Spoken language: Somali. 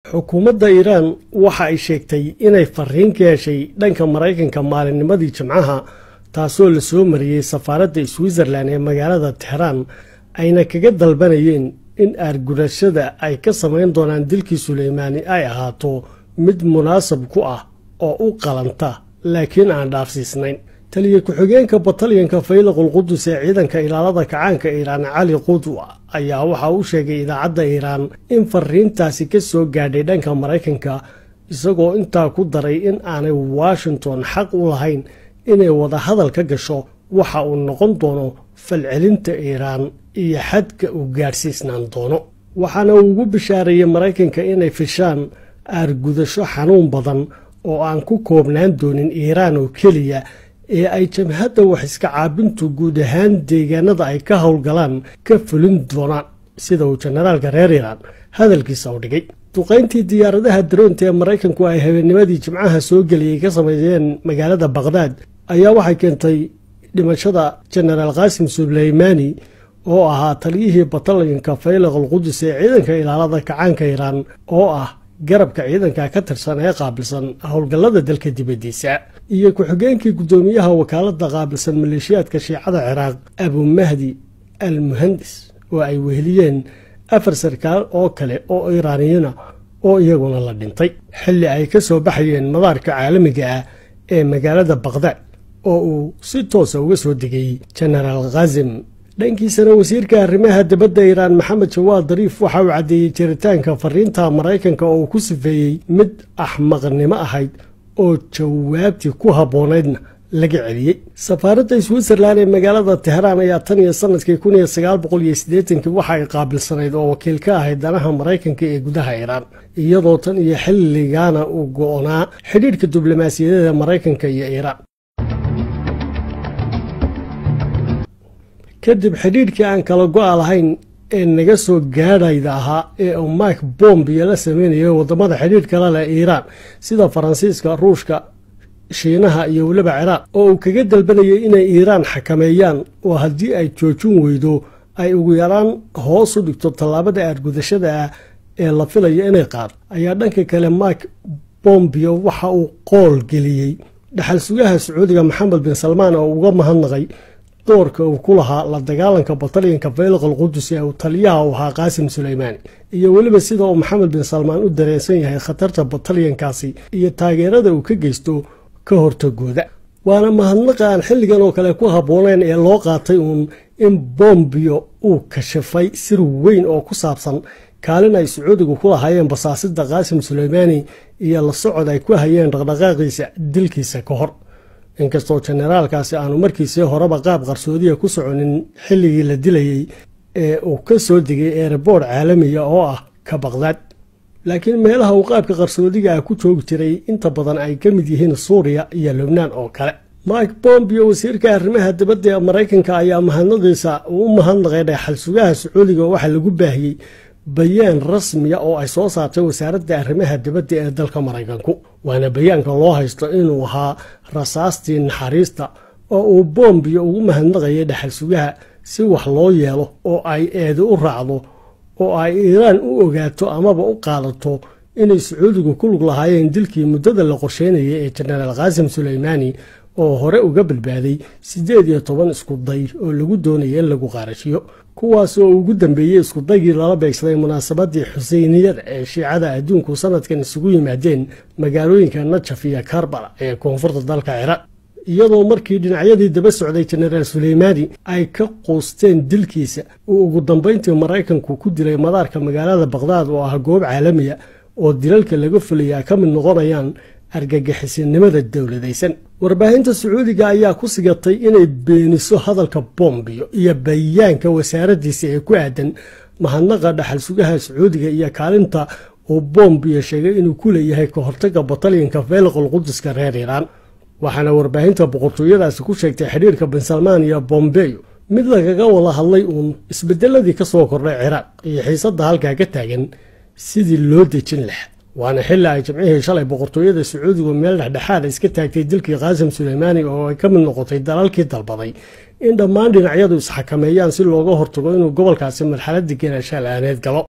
xukuumadda iiraan waxa ay sheegtay inay fariin ka heshay dhanka maraykanka maalinnimadii jimcaha taasoo la soo mariyey safaaradda switzerlan ee magaalada tehraan ayna kaga dalbanayeen in aargurashada ay ka samayn doonaan dilkii suleymaani ay ahaato mid munaasab ku ah oo u qalanta laakiin aan dhaafsiisnayn taliya ku-xigeenka batalyanka faylaqul qudus ee ciidanka ilaalada kacaanka iiraan cali qudwa ayaa waxa uu sheegay idaacadda iiraan in fariintaasi ka soo gaadhay dhanka maraykanka isagoo intaa ku daray in aanay washington xaq u lahayn inay wadahadal ka gasho waxa uu noqon doono falcelinta iiraan iyo xadka uu gaadhsiisnaan doono waxaana uu ugu bishaareeyey maraykanka inay fishaan aargudasho xanuun badan oo aan ku koobnaan doonin iiraan oo keliya ee ay jabhadda wax iska caabintu guud ahaan deegaanada ay ka howlgalaan ka fulin doonaan sida uu jenaraalka reer iiraan hadalkiisa u dhigay duqayntii diyaaradaha daroonta ee maraykanku ay habeennimadii jimcaha soo geliyey ka sameeyeen magaalada baqhdaad ayaa waxay keentay dhimashada jenaraal qaasim suleymaani oo ahaa taliyihii batalyanka faylaqal qudus ee ciidanka ilaalada kacaanka iiraan oo ah garabka ciidanka ka tirsan ee qaabilsan howlgallada dalka dibaddiisa iyo ku-xigeenkii guddoomiyaha wakaaladda qaabilsan maleeshiyaadka shiicada ciraaq abumahdi al muhandis oo ay weheliyeen afar sarkaal oo kale oo iiraaniyana oo iyaguna la dhintay xilli ay ka soo baxayeen madaarka caalamiga ah ee magaalada baqhdaad oo uu si toosa uga soo degay jenaraal khazim dhankiisana wasiirka arrimaha dibadda iiraan maxamed jawaad dariif waxa uu caddeeyey jiritaanka fariinta maraykanka oo uu ku sifeeyey mid axmaqnimo ahayd oo jawaabtii ku habboonaydna laga celiyey safaaradda switzerlan ee magaalada tehraan ayaa tan iyo sanadkii kun iyo sagaal boqol iyo siddeetankii waxa ay qaabilsanayd oo wakiil ka ahayd danaha maraykanka ee gudaha iiraan iyadoo tan iyo xilligaana uu go-onaa xidhiidhka diblomaasiyadeeda maraykanka iyo iiraan kadib xidhiidhkii aan kala go-a lahayn ee naga soo gaadhayda ahaa ee uu mike bombiyo la sameynayay waddamada xidhiidh kala leh iiraan sida faransiiska ruushka shiinaha iyo weliba ciraaq oo uu kaga dalbanayay inay iiraan xakameeyaan oo haddii ay joojin weydo ay ugu yaraan hoos u dhigto tallaabada aargudashada ah ee la filayo inay qaado ayaa dhanka kale mike bombio waxa uu qool geliyey dhaxal sugaha sacuudiga maxamed bin salmaan oo uga mahadnaqay doorka uu ku lahaa la dagaalanka batalyanka faylaqal qudus ee uu taliyaha u ahaa qaasim suleymaani iyo weliba sida uu maxamed bin salmaan u dareensan yahay khatarta batalyankaasi iyo taageerada uu ka geysto ka hortagooda waana mahadnaqa aan xilligan oo kale ku habbooneyn ee loo qaatay uun in bombio uu kashafay sir weyn oo ku saabsan kaalin ay sacuudigu ku lahaayeen basaasida qaasim suleymaani iyo la socod ay ku hayeen dhaqdhaqaaqiisa dilkiisa ka hor inkastoo jenaraalkaasi aanu markiisii horeba qaab qarsoodiya ku soconin xilligii la dilayey ee uu ka soo degay erebord caalamiya oo ah ka baqdaad laakiin meelaha uu qaabka qarsoodiga ah ku joogi jiray inta badan ay ka mid yihiin suuriya iyo lubnaan oo kale mike bombio wasiirka arrimaha dibadda ee maraykanka ayaa mahadnadiisa uu u mahadnaqay dhaxal sugaha sacuudiga waxaa lagu baahiyey bayaan rasmiya oo ay soo saartay wasaaradda arrimaha dibadda ee dalka maraykanku waana bayaanka loo haysto inuu ahaa rasaastii naxariista oo uu bombio ugu mahadnaqayay dhaxal sugaha si wax loo yeelo oo ay eedi u raacdo oo ay iiraan u ogaato amaba u qaadato inay sacuudigu ku lug lahaayeen dilkii muddada la qorsheynayay ee jenaraal qaasim suleymaani oo hore uga badbaaday siddeed iyo toban iskuday oo lagu doonaya in lagu qaarashiyo kuwaas oo ugu dambeeyey iskudaygii lala beegsaday munaasabadii xuseyniyada ee shiicada adduunku sanadkan isugu yimaadeen magaalooyinka najaf iyo karbala ee koonfurta dalka ciraaq iyadoo markii dhinacyadii daba socday jenaraal suleymaani ay ka quusteen dilkiisa uu ugu dambayntii maraykanku ku dilay madaarka magaalada baqhdaad oo ah goob caalamiya oo dilalka laga fulayaa ka mid noqonayaan argagixisinimada dowladaysan warbaahinta sacuudiga ayaa ku sigatay inay beeniso hadalka bombio iyo bayaanka wasaaraddiisa ee ku aadan mahadnaqa dhaxal sugaha sacuudiga iyo kaalinta uu bombio sheegay inuu ku leeyahay ka hortaga batalyanka faylaqal quduska reer iiraan waxaana warbaahinta boqortooyadaasi ku sheegtay xidhiirka bin salmaan iyo bombeyo mid lagaga wada hadlay uun isbedeladii ka soo kordhay ciraaq iyo xiisadda halkaa ka taagan sidii loo dejin lahaa waana xilli ay jimcihii shalay boqortooyada sacuudigu meel dhexdhexaada iska taagtay dilkii qaasim suleymaani oo ay ka mid noqotay dalalkii dalbaday in dhammaan dhinacyadu isxakameeyaan si looga hortago inuu gobolkaasi marxaladii ganaashaal aaneed galo